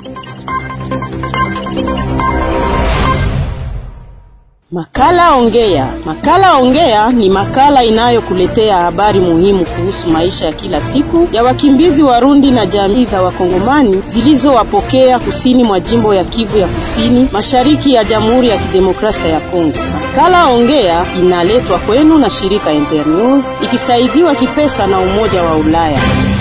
Makala Ongea. Makala Ongea ni makala inayokuletea habari muhimu kuhusu maisha ya kila siku ya wakimbizi Warundi na jamii za Wakongomani zilizowapokea kusini mwa jimbo ya Kivu ya Kusini, mashariki ya Jamhuri ya Kidemokrasia ya Kongo. Makala Ongea inaletwa kwenu na shirika Internews ikisaidiwa kipesa na Umoja wa Ulaya.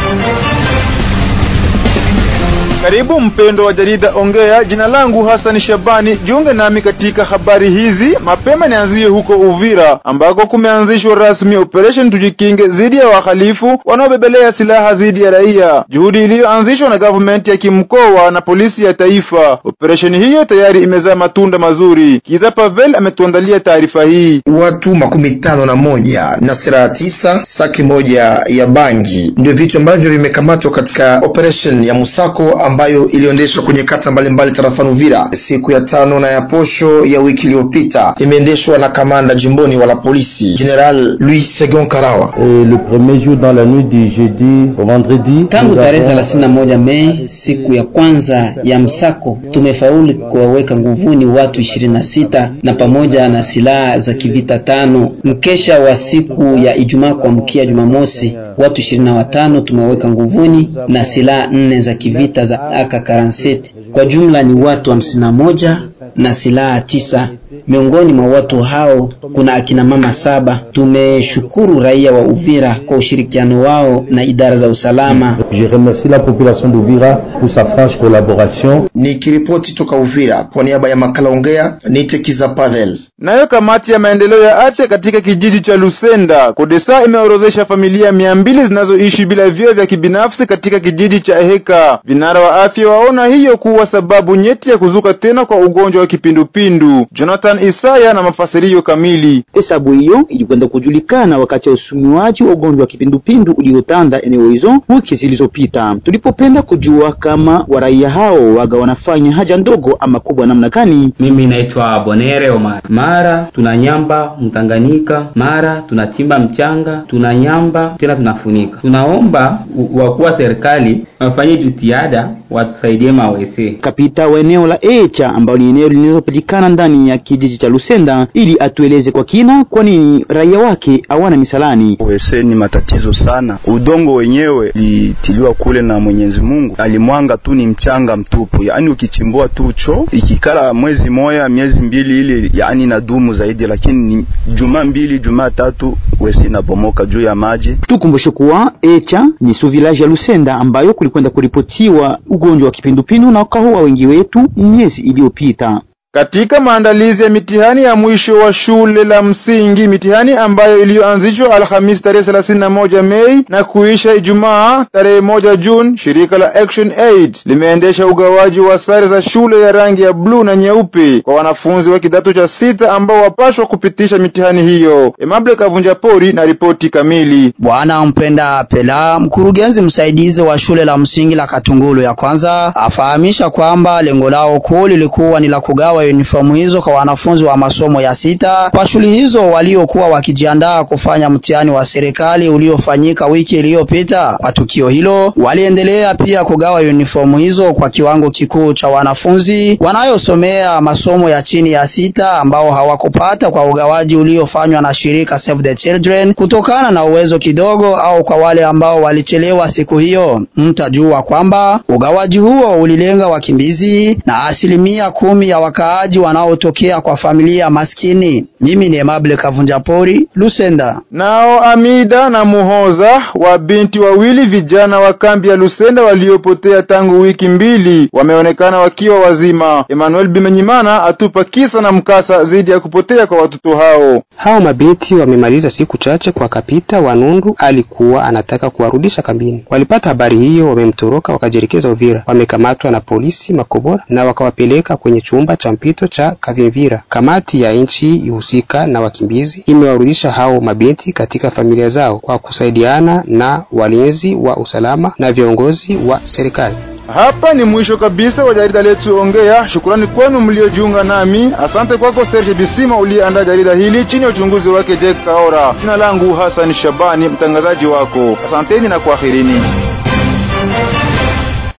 Karibu mpendo wa jarida Ongea. Jina langu Hassan Shabani, jiunge nami katika habari hizi. Mapema nianzie huko Uvira ambako kumeanzishwa rasmi operation tujikinge dhidi ya wahalifu wanaobebelea silaha dhidi ya raia, juhudi iliyoanzishwa na government ya kimkoa na polisi ya taifa. Operation hiyo tayari imezaa matunda mazuri. Kiza Pavel ametuandalia taarifa hii. Watu makumi tano na moja na silaha tisa, saki moja ya bangi ndio vitu ambavyo vimekamatwa katika operation ya musako ambayo iliendeshwa kwenye kata mbalimbali tarafani Uvira siku ya tano na ya posho ya wiki iliyopita, imeendeshwa na kamanda jimboni wa la polisi General Louis Segon Karawa. Et le premier jour dans la nuit du jeudi au vendredi, tangu tarehe 31 Mei, siku ya kwanza ya msako, tumefaulu kuwaweka nguvuni watu 26 na pamoja na silaha za kivita tano. Mkesha wa siku ya Ijumaa kuamkia Jumamosi, watu 25 tumeweka nguvuni na silaha nne za kivita za AK47. Kwa jumla ni watu hamsini na moja na silaha tisa. Miongoni mwa watu hao kuna akina mama saba. Tumeshukuru raia wa Uvira kwa ushirikiano wao na idara za usalama. je remercie la population d'Uvira pour sa franche collaboration. Nikiripoti toka Uvira kwa niaba ya makala Ongea, Nitekiza Pavel. Nayo kamati ya maendeleo ya afya katika kijiji cha Lusenda Kodesa imeorodhesha familia mia mbili zinazoishi bila vyoo vya kibinafsi katika kijiji cha Eheka. Vinara wa afya waona hiyo kuwa sababu nyeti ya kuzuka tena kwa ugonjwa wa kipindupindu. Jonathan Isaya na mafasirio kamili. Hesabu hiyo ilikwenda kujulikana wakati ya usumiwaji wa ugonjwa wa kipindupindu uliotanda eneo hizo wiki zilizopita. Tulipopenda kujua kama waraia hao waga wanafanya haja ndogo ama kubwa namna gani. Mimi naitwa Bonere Omar. Mara tunanyamba mtanganyika, mara tunachimba mchanga, tunanyamba tena tunafunika. Tunaomba wakuu wa serikali wafanye jitihada watusaidie mawese. Kapita wa eneo la Echa ambalo ni eneo linalopatikana ndani ya kijiji cha Lusenda ili atueleze kwa kina kwa nini raia wake hawana misalani. Wese ni matatizo sana. Udongo wenyewe litiliwa kule na Mwenyezi Mungu, alimwanga tu ni mchanga mtupu, yaani ukichimbua tu cho ikikala mwezi moya miezi mbili ili yaani na dumu zaidi, lakini ni juma mbili juma tatu wese inabomoka juu ya maji. Tukumbushe kuwa Echa ni su village ya Lusenda ambayo kulikwenda kuripotiwa ugonjwa wa kipindupindu na ukaua wengi wetu miezi iliyopita. Katika maandalizi ya mitihani ya mwisho wa shule la msingi, mitihani ambayo iliyoanzishwa Alhamisi tarehe 31 Mei na kuisha Ijumaa tarehe moja Juni, shirika la Action Aid limeendesha ugawaji wa sare za shule ya rangi ya bluu na nyeupe kwa wanafunzi wa kidato cha sita ambao wapashwa kupitisha mitihani hiyo. Emable Kavunja Pori na ripoti kamili. Bwana Mpenda Pela, mkurugenzi msaidizi wa shule la msingi la Katungulu ya kwanza, afahamisha kwamba lengo lao kuu lilikuwa ni la kugawa uniformu hizo kwa wanafunzi wa masomo ya sita kwa shule hizo waliokuwa wakijiandaa kufanya mtihani wa serikali uliofanyika wiki iliyopita. Kwa tukio hilo, waliendelea pia kugawa uniformu hizo kwa kiwango kikuu cha wanafunzi wanayosomea masomo ya chini ya sita ambao hawakupata kwa ugawaji uliofanywa na shirika Save the Children kutokana na uwezo kidogo, au kwa wale ambao walichelewa siku hiyo. Mtajua kwamba ugawaji huo ulilenga wakimbizi na asilimia kumi ya wakaaji wanaotokea kwa familia maskini. Mimi ni Emable Kavunjapori, Lusenda. Nao Amida na Muhoza wa binti wawili vijana wa kambi ya Lusenda waliopotea tangu wiki mbili wameonekana wakiwa wazima. Emmanuel Bimenyimana atupa kisa na mkasa dhidi ya kupotea kwa watoto hao. Hao mabinti wamemaliza siku chache kwa kapita wa Nundu alikuwa anataka kuwarudisha kambini. Walipata habari hiyo, wamemtoroka wakajielekeza Uvira. Wamekamatwa na polisi Makobora na wakawapeleka kwenye chumba cha mpito cha Kavimvira. Kamati ya nchi ihusika na wakimbizi imewarudisha hao mabinti katika familia zao kwa kusaidiana na walinzi wa usalama na viongozi wa serikali. Hapa ni mwisho kabisa wa jarida letu Ongea. Shukrani kwenu mliojiunga nami. Asante kwako Serge Bisima uliyeandaa jarida hili chini ya uchunguzi wake Jack Kaora. Jina langu Hassan Shabani, mtangazaji wako. Asanteni na kwaherini.